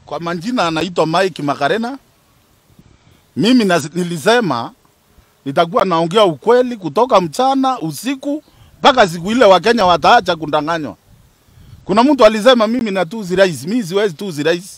Kwa majina anaitwa Mike Makarena. Mimi na, nilisema nitakuwa naongea ukweli kutoka mchana usiku mpaka siku ile Wakenya wataacha kundanganywa. Kuna mtu alisema mimi natuzi rais, mimi siwezi tuzi rais.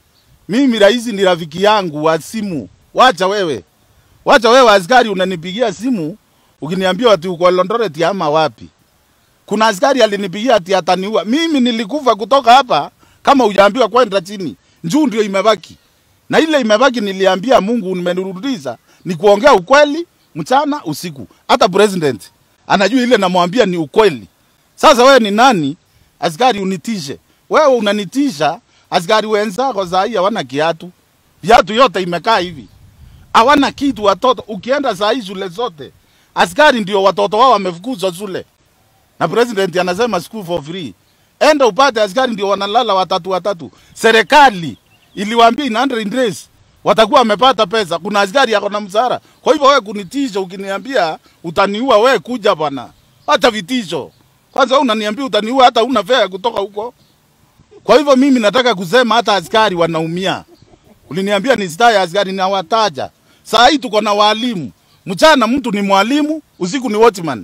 Mimi rais ni rafiki yangu wa simu. Wacha wewe, wacha wewe askari, unanipigia simu ukiniambia ati uko Eldoret ama wapi. Kuna askari alinipigia ati ataniua. Mimi nilikufa kutoka hapa kama hujaambiwa kwenda chini. Njuu ndio imebaki. Na ile imebaki niliambia Mungu nimenirudisha ni kuongea ukweli mchana usiku. Hata president anajua ile namwambia ni ukweli. Sasa wewe ni nani askari unitishe? Wewe unanitisha askari wenzako saa hii hawana kiatu. Viatu yote imekaa hivi. Hawana kitu watoto. Ukienda saa hii shule zote askari ndio watoto wao wamefukuzwa shule. Na president anasema school for free. Enda upate askari ndio wanalala watatu watatu. Serikali iliwaambia in 100 days watakuwa wamepata pesa. Kuna askari yako na msara. Kwa hivyo wewe kunitisha ukiniambia utaniua, wewe kuja bwana, hata vitisho. Kwanza wewe unaniambia utaniua, hata una fare kutoka huko. Kwa hivyo mimi nataka kusema hata askari wanaumia. Uliniambia ni staa ya askari na wataja. Saa hii tuko na walimu. Mchana mtu ni mwalimu, usiku ni watchman.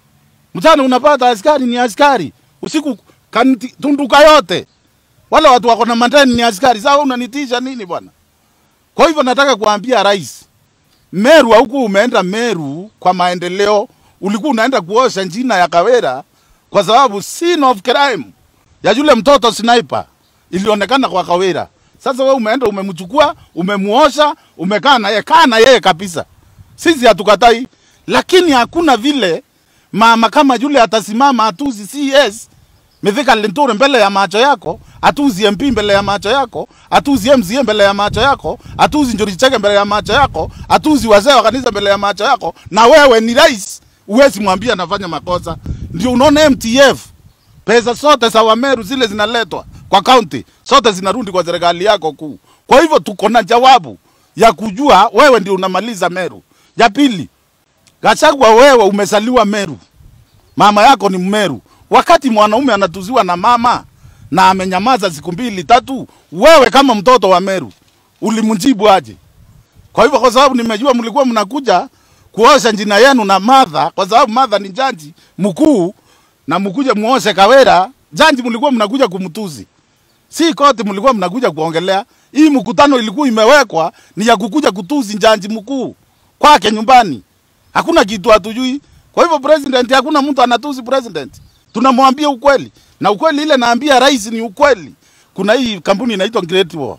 Mchana unapata askari ni askari, usiku kanti, tunduka yote wale watu wako na mandani ni askari. Sasa unanitisha nini bwana? Kwa hivyo nataka kuambia rais, Meru huku umeenda Meru kwa maendeleo, ulikuwa unaenda kuosha njina ya Kawera kwa sababu scene of crime ya yule mtoto sniper ilionekana kwa Kawera. Sasa wewe umeenda umemchukua, umemuosha, umekaa na yeye, kaa na yeye kabisa. Sisi hatukatai, lakini hakuna vile mama kama yule atasimama atuzi CS Mithika Linturi mbele ya macho yako, atuzi MP mbele ya macho yako, atuzi MCA mbele ya macho yako, atuzi Njuri Chege mbele ya macho yako, atuzi wazee wa kanisa mbele ya macho yako, na wewe ni rais, uwezi mwambia anafanya makosa. Ndio unaona MTF pesa zote za Wameru zile zinaletwa kwa kaunti, zote zinarudi kwa serikali yako kuu. Kwa hivyo tuko na jawabu ya kujua wewe ndio unamaliza Meru. Ya pili, Gachagua, wewe umezaliwa Meru, mama yako ni Mmeru. Wakati mwanaume anatuziwa na mama na amenyamaza siku mbili tatu, wewe kama mtoto wa Meru ulimjibu aje? Kwa hivyo, kwa sababu nimejua mlikuwa mnakuja kuosha njina yenu na Martha, kwa sababu Martha ni jaji mkuu na mkuja muoshe Kawera, jaji mlikuwa mnakuja kumtuzi, si koti mlikuwa mnakuja kuongelea. Hii mkutano ilikuwa imewekwa ni ya kukuja kutuzi jaji mkuu kwake nyumbani, hakuna kitu hatujui. Kwa hivyo president, hakuna mtu anatuzi president, tunamwambia ukweli, na ukweli ile naambia rais ni ukweli. Kuna hii kampuni inaitwa Great Wall,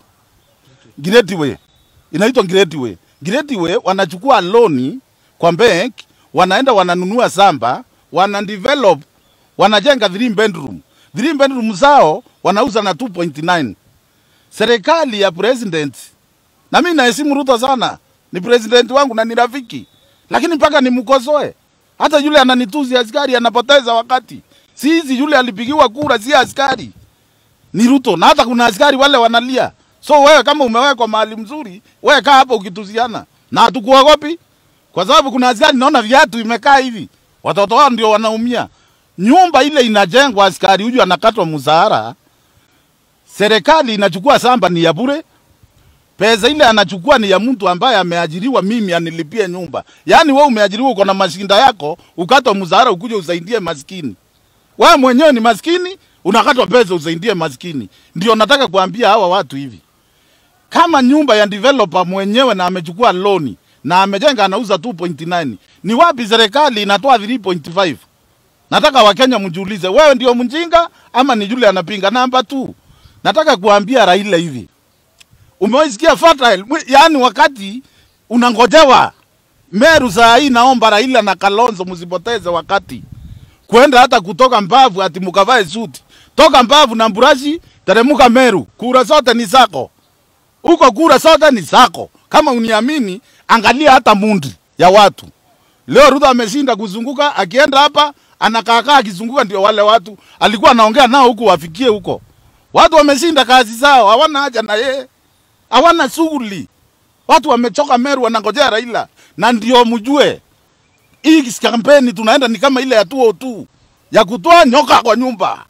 Great Way, inaitwa Great Way. Great Way wanachukua loni kwa bank, wanaenda wananunua samba, wana develop, wanajenga 3 bedroom. 3 bedroom zao wanauza na 2.9. Serikali ya president, na mimi naheshimu Ruto sana, ni president wangu na ni rafiki, lakini mpaka nimkosoe. Hata yule ananituzi askari anapoteza wakati. Sisi yule alipigiwa kura si askari, ni Ruto, na hata kuna askari wale wanalia. So wewe kama umewekwa mahali mzuri, wewe kaa hapo ukituziana na hatukuogopi, kwa sababu kuna askari naona viatu imekaa hivi, watoto wao ndio wanaumia. Nyumba ile inajengwa, askari huyu anakatwa mshahara, serikali inachukua samba ni ya bure, pesa ile anachukua ni ya mtu ambaye ameajiriwa, mimi anilipie nyumba. Yaani wewe umeajiriwa, uko na mashinda yako, ukatwa mshahara ukuje usaidie maskini. Wewe mwenyewe ni maskini, unakatwa pesa usaidie maskini. Ndio nataka kuambia hawa watu hivi, kama nyumba ya developer mwenyewe na amechukua loni na amejenga anauza 2.9, ni wapi serikali inatoa 3.5? Nataka Wakenya mjiulize, wewe ndio mjinga ama ni yule anapinga? Namba 2, nataka kuambia Raila hivi, umewaisikia fertile, yaani wakati unangojewa Meru saa hii, naomba Raila na Kalonzo msipoteze wakati kwenda hata kutoka Mbavu ati mukavae suti. Toka Mbavu na Mburashi, teremuka Meru, kura zote ni zako huko, kura zote ni zako. Kama uniamini, angalia hata mundi ya watu. Leo Ruto ameshinda kuzunguka, akienda hapa anakaakaa akizunguka, ndio wale watu alikuwa anaongea nao huku wafikie huko. Watu wameshinda kazi zao, hawana haja na yeye, hawana shughuli. Watu wamechoka Meru, wanangojea Raila, na ndio mjue hii kampeni tunaenda ni kama ile ya 202 ya kutoa nyoka kwa nyumba,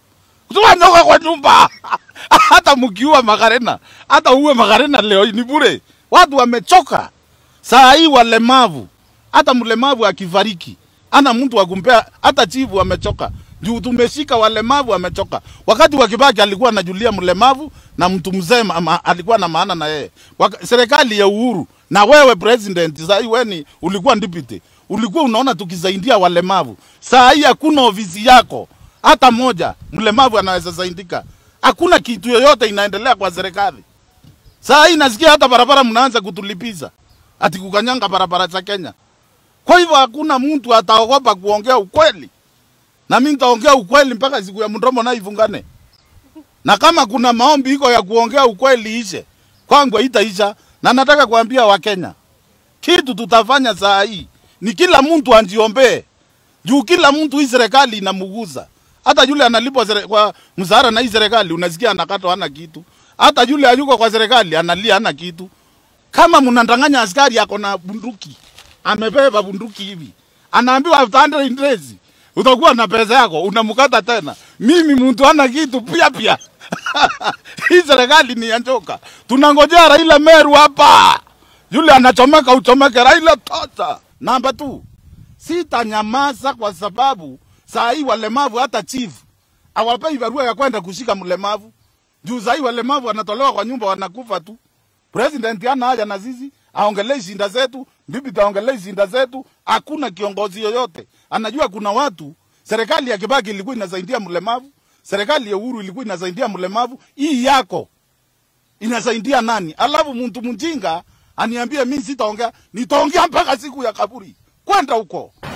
Toa nyoka kwa nyumba. hata mkiua Makarena, hata uwe Makarena leo ni bure. Watu wamechoka. Saa hii walemavu, hata mlemavu akifariki, ana mtu wa kumpea, hata chifu amechoka. Juu tumeshika walemavu wamechoka. Wakati wa Kibaki alikuwa anajulia mlemavu na mtu mzee ma- ma- alikuwa na maana na yeye. Waka- Serikali ya Uhuru na wewe president, saa hii wewe ni ulikuwa deputy, ulikuwa unaona tukisaidia walemavu. Saa hii hakuna ofisi yako hata moja mlemavu anaweza saidika. Hakuna kitu yoyote inaendelea kwa serikali. Saa hii nasikia hata barabara mnaanza kutulipiza ati kukanyanga barabara za Kenya. Kwa hivyo hakuna mtu ataogopa kuongea ukweli, na mimi nitaongea ukweli mpaka siku ya mdomo na ifungane. Na kama kuna maombi iko ya kuongea ukweli ishe, kwangu haitaisha. Na nataka kuambia Wakenya, kitu tutafanya saa hii ni kila mtu anjiombee, juu kila mtu hii serikali inamuguza. Hata yule analipwa sere- kwa mshahara na hii serikali unasikia anakatwa hana kitu. Hata yule ayuko kwa serikali analia hana kitu. Kama mnandanganya askari ako na bunduki, amebeba bunduki hivi, anaambiwa after 100 days utakuwa na pesa yako, unamkata tena. Mimi mtu hana kitu pia pia. Hii serikali ni ya njoka. Tunangojea Raila Meru hapa, yule anachomeka uchomeke. Raila tota. Namba 2 sitanyamaza kwa sababu saa hii walemavu hata chief hawapei barua ya kwenda kushika mlemavu juu saa hii walemavu wanatolewa kwa nyumba wanakufa tu. President hana haja na sisi, aongelee shinda zetu, bibi taongelee shinda zetu. Hakuna kiongozi yoyote anajua kuna watu. Serikali ya Kibaki ilikuwa inasaidia mlemavu, serikali ya Uhuru ilikuwa inasaidia mlemavu. Hii yako inasaidia nani? Alafu mtu mjinga aniambie mimi sitaongea, nitaongea mpaka siku ya kaburi. Kwenda huko.